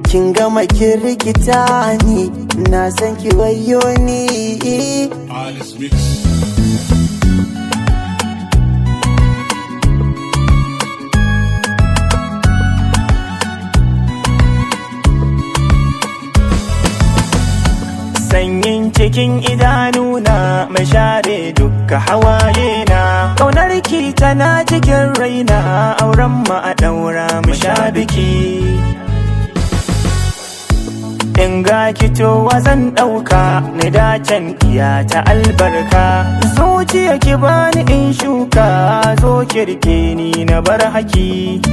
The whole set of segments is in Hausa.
kin gama kin rikita ni na san ki wayo ni Alice Mix. sanyin cikin idanuna mai share dukka hawaye na ƙaunar ki tana cikin raina auren mu a ɗaura mu sha biki in ga kitowa zan ɗauka ni dacen iya ta albarka zuciya ki bani in shuka zo kirke ni na bar haki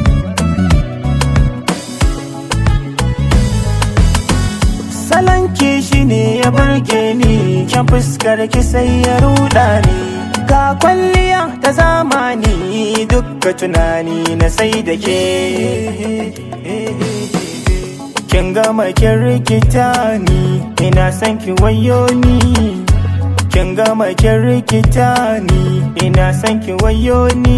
salon kishi ne ya burge ni kyan fuskar ki sai ya ruda ni ga kwalliya ta zamani dukka tunani na sai da ke kin gama kin rikita ni ina son ki wayo ni kin gama kin rikita ni ina son ki wayo ni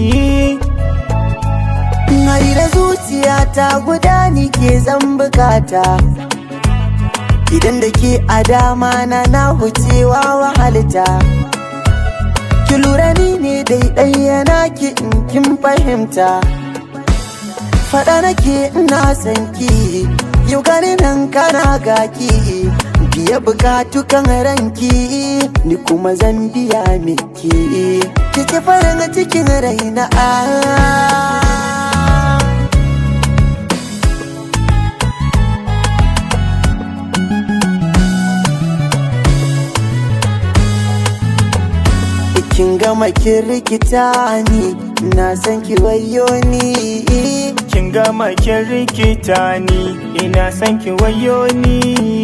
Nai da zuciyata guda ni ke zan bukata Idan da ke a dama na na hucewa wahalta Ki lura ni ne daidai yana ki in kin fahimta Faɗa nake ina san ki Yau gani nan kana gaki Biya bukatu kan ranki Ni kuma zan biya miki Kike farin cikin raina ah. kin gama kin rikita ni na san ki wayo ni kin gama kin rikita ni ina son ki wayo ni